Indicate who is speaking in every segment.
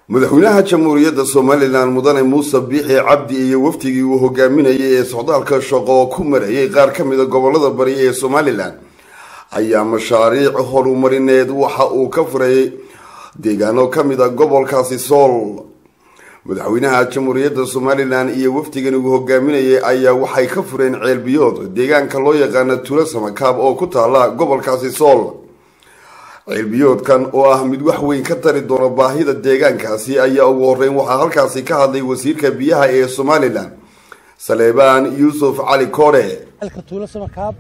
Speaker 1: madaxweynaha jamhuuriyadda somalilan mudane muuse biixi cabdi iyo wafdigii uu hogaaminayay ee socdaalka shaqo ku marayay qaar ka mida gobolada bari ee somalilan ayaa mashaariic horumarineed waxa uu ka furay deegaano ka mid a gobolkaasi sool madaxweynaha jamhuuriyadda somalilan iyo wafdigan uu hogaaminayay ayaa waxay ka fureen ceelbiyood deegaanka loo yaqaana tuulo samakaab oo ku taala gobolkaasi sool ceelbiyoodkan oo ah mid wax weyn ka tari doona baahida deegaankaasi ayaa ugu horeyn waxaa halkaasi ka hadlay wasiirka biyaha ee somalilan saleebaan yuusuf cali koore
Speaker 2: tuulo samakaab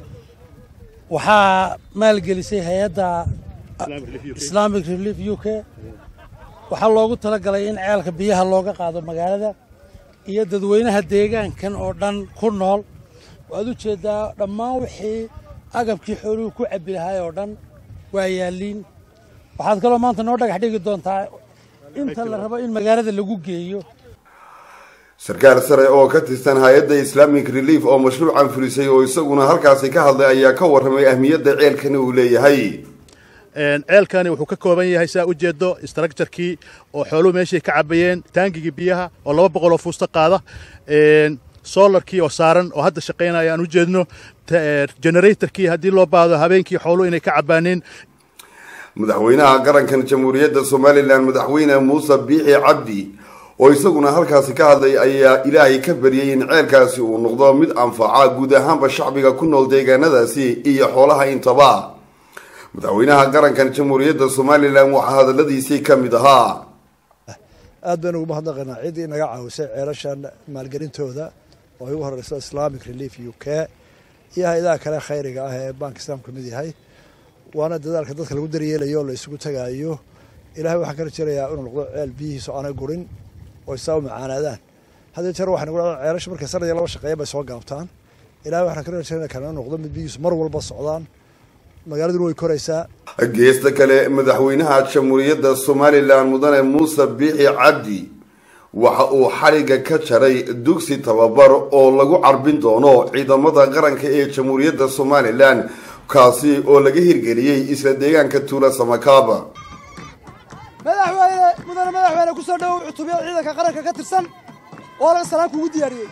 Speaker 2: waxaa maalgelisay hay-adda islamic relief u k waxaa loogu talagalay in ceelka biyaha looga qaado magaalada iyo dadweynaha deegaankan oo dhan ku nool waad u jeeddaa dhammaan wixii agabkii xooluhu ku cabbi lahaay oo dhan waa yaalliin waxaad kaloo maanta noo dhagax dhigi doontaa inta la rabo in magaalada lagu geeyo
Speaker 1: sarkaal sare oo ka tirsan hay-adda islamic relief oo mashruucan fulisay oo isaguna halkaasi ka hadlay ayaa ka warramay ahmiyadda ceelkani uu leeyahay
Speaker 3: ceelkani wuxuu ka kooban yahay saa u jeedo structurkii oo xooluhu meeshay ka cabayeen taangigii biyaha oo laba boqol oo fuusta qaada solarkii oo saaran oo hadda shaqaynaya aan u jeedno generatorkii haddii loo baahdo habeenkii xooluhu inay ka cabaaneen
Speaker 1: madaxweynaha qarankan jamhuuriyadda somalilan madaxweyne muuse biixi cabdi oo isaguna halkaasi ka hadlay ayaa ilaahay ka baryay in ceelkaasi uu noqdo mid anfaca guud ahaanba shacbiga ku nool deegaanadaasi iyo xoolaha intaba madaxweynaha qarankan jamhuuriyadda somalilan waxaa hadaladiisii ka mid ahaa
Speaker 4: aad baynu ugu mahadnaqaynaa ciddii inaga caawisay ceelashan maalgelintooda oo ay ugu horeyso islamic relief u k iyo hay-adaha kale khayriga ah ee bank islaam ka mid yahay waana dadaalka dadka lagu daryeelayo oo la isugu tagaayo ilahay waxaan ka rajeynayaa inuu noqdo ceel biyihiisu aanay gurin oo isaa u macaanaadaan haddii jeer waxaan ugu dhacdaa ceelasha markay sanadii laba shaqeeya bay soo gaabtaan ilahay waxaan ka rajeynaya kana noqdo mid biyihiisu mar walba socdaan magaaladuna way koraysaa
Speaker 1: geesta kale madaxweynaha jamhuuriyadda somalilan mudane muuse biixi cabdi waxa uu xadhigga ka jaray dugsi tababar oo lagu carbin doono ciidamada qaranka ee jamhuuriyadda somalilan kaasi oo laga hirgeliyey isla deegaanka tuula samakaaba
Speaker 5: madaxweyne mudane madaxweyne kusoo dhowow cutubyo ciidanka qaranka ka tirsan oo laga salaan kugu diyaariyey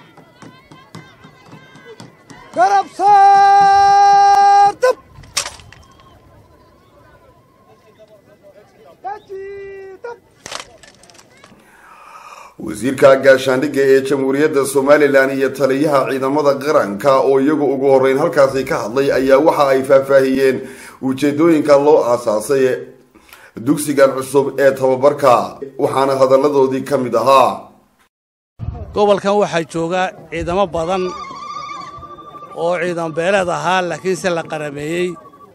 Speaker 5: garabsaartab
Speaker 1: wasiirka gaashaandhigga ee jamhuuriyadda somalilan iyo taliyaha ciidamada qaranka oo iyagu ugu horeyn halkaasi ka hadlay ayaa waxa ay faahfaahiyeen ujeedooyinka loo aasaasay dugsigan cusub ee tababarka waxaana hadalladoodii ka mid ahaa
Speaker 2: gobolkan waxaa jooga ciidamo badan oo ciidan beeleed ahaa laakiinse la qarameeyey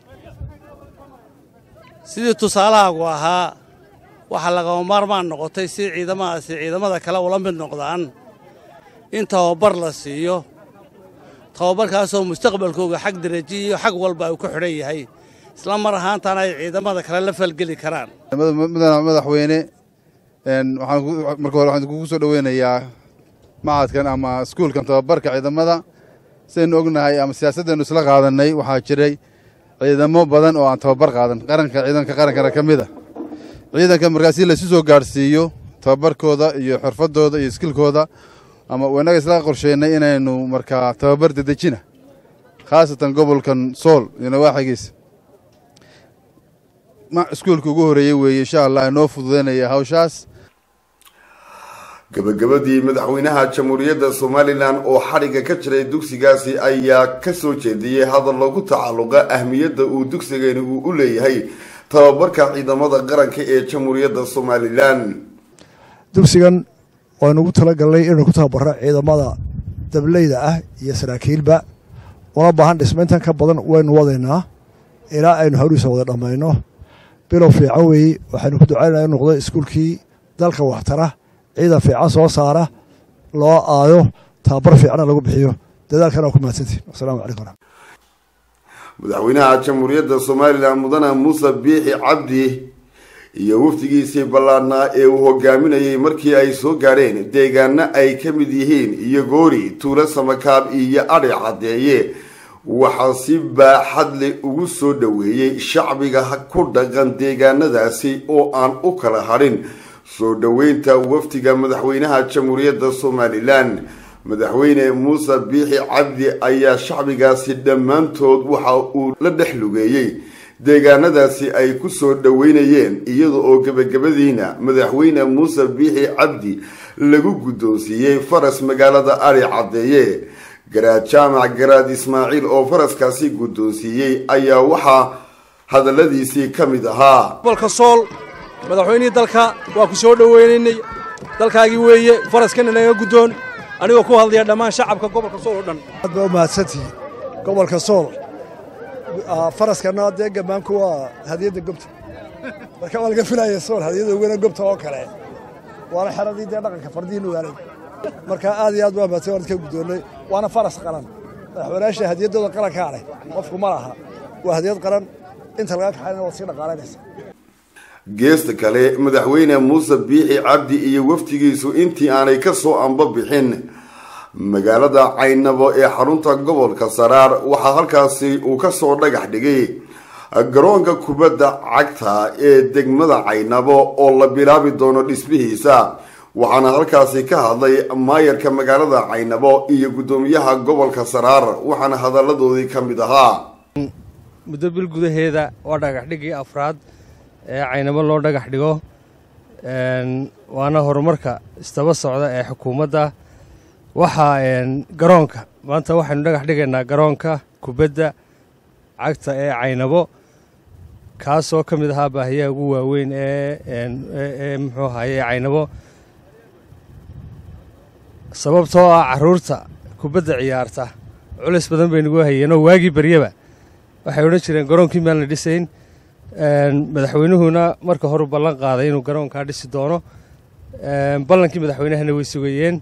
Speaker 2: sidii tusaalahaagu ahaa waxaa lagama maarmaan noqotay si ciidamadaasi ciidamada kale ula mid noqdaan in tababar la siiyo tababarkaasoo mustaqbalkooga xag daraji iyo xag walba uu ku xidhan yahay isla mar ahaantaana ay ciidamada kale la falgeli karaan
Speaker 6: madaxweyne marka hore waxaan kugu soo dhoweynayaa macadkan ama iskuulkan tababarka ciidamada sidaynu ognahay ama siyaasaddeenu isla qaadannay waxaa jiray ciidamo badan oo aan tababar qaadan qaranka ciidanka qarankana ka mid a ciidanka markaasi laysu soo gaadhsiiyo tababarkooda iyo xirfadooda iyo iskilkooda ama innaga isla qorsheynay inaynu markaa tababar dedejina khaasatan gobolkan sool iyo nawaaxigiisa iskuulka ugu horreeyey weeye insha allah inoo fududaynaya hawshaas
Speaker 1: gabagabadii madaxweynaha jamhuuriyadda somalilan oo xadhigga ka jiray dugsigaasi ayaa ka soo jeediyey hadal lagu tacalluqa ahmiyadda uu dugsigani uu u leeyahay tababarka ciidamada qaranka ee jamhuuriyadda somalilan
Speaker 4: dugsigan waynu ugu talagalnay inaynu ku tababaro ciidamada dableyda ah iyo saraakiilba una baahan dhismayntan ka badan waynu wadaynaa ilaa aynu hawriisa wada dhammayno bilow fiican weeye waxaynu ku ducaynaa inu noqdo iskuulkii dalka waxtara ciidan fiican soo saara loo aado tababar fiicana lagu bixiyo dadaalkan waa ku mahadsantiin wasalaamu calaykum
Speaker 1: madaxweynaha jamhuuriyadda somalilan mudane muuse biixi cabdi iyo wafdigiisii ballaadhnaa ee uu hogaaminayay markii ay soo gaadheen deegaano ay ka mid yihiin iyo goori tuulo samakaab iyo adhi caddeeye waxaa si baaxadle ugu soo dhoweeyey shacbiga ku dhaqan deegaanadaasi oo aan u kala hadhin soo dhoweynta wafdiga madaxweynaha jamhuuriyadda somalilan madaxweyne muuse biixi cabdi ayaa shacbigaasi dhammaantood waxa uu la dhex lugeeyey deegaanadaasi ay ku soo dhoweynayeen iyada oo gebagabadiina madaxweyne muuse biixi cabdi lagu guddoonsiiyey faras magaalada ari caddeeye garaad jaamac garaad ismaaciil oo faraskaasi guddoonsiiyey ayaa waxaa hadalladiisii ka mid ahaa
Speaker 7: gobolka sool madaxweynihii dalka waa ku soo dhoweynaynay dalkaagii weeye faraskana naga guddoon anigoo ku hadlaya dhammaan shacabka gobolka sool oo dhan
Speaker 4: aad baa u mahadsantihiin gobolka sool faraskana dee gammaanku waa hadiyadda gobta marka waa laga filaya sool hadiyadda wena gobta oo kale waana xeradii dee dhaqanka fardihiin ogaalay marka aad iyo aad baa mahadsan waan ka guddoonnay waana faras qaran madaxweynayaasha hadiyaddooda qarankaa leh qofku ma laha waa hadiyad qaran inta laga kaxayna waad sii dhaqaalanaysa
Speaker 1: geesta kale madaxweyne muuse biixi cabdi iyo wafdigiisu intii aanay ka soo anba bixin magaalada caynabo ee xarunta gobolka saraar waxaa halkaasi uu kasoo dhagax dhigay garoonka kubadda cagta ee degmada caynabo oo la bilaabi doono dhismihiisa waxaana halkaasi ka hadlay maayarka magaalada caynabo iyo guddoomiyaha gobolka saraar waxaana hadalladoodii ka mid ahaa
Speaker 8: muddo bil gudaheeda waa dhagax dhigii afraad ee caynabo loo dhagax dhigo waana horumarka istaba socda ee xukuumadda waxaa garoonka maanta waxaynu dhagax dhigaynaa garoonka kubadda cagta ee caynabo kaasoo ka mid ahaa baahiyaha ugu waaweyn ee muxuu ahaye caynabo sababtoo ah carruurta kubadda ciyaarta culis badan bay nagu hayeenoo waagii baryaba waxay odhan jireen garoonkii maan la dhisayn madaxweynuhuna marka horu ballan qaaday inuu garoonkaa dhisi doono ballankii madaxweynahana way sugayeen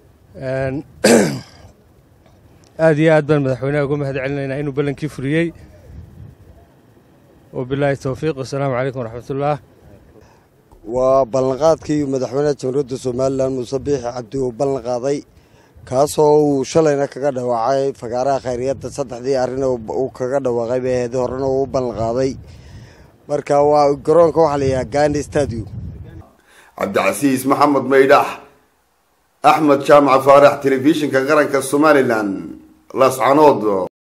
Speaker 8: aad iyo aad baan madaxweynaha uga mahad celinaynaa inuu ballankii furiyey wabilaahi towfiiq wasalaamu calaykum waraxmatullaah
Speaker 9: waa ballanqaadkii madaxweynaha jamhuuriyadda somalilan muuse biixi cabdi uu ballan qaaday kaasoo uu shalayna kaga dhawaacay fagaaraha khayriyadda saddexdii arrin uu kaga dhawaaqay beeheedi horena uu u ballan qaaday marka waa garoonka waxaa la yidhaha gandi stadium
Speaker 1: cabdicasiis maxamed maydhax axmed jaamac faarax telefishinka qaranka somalilan laascanood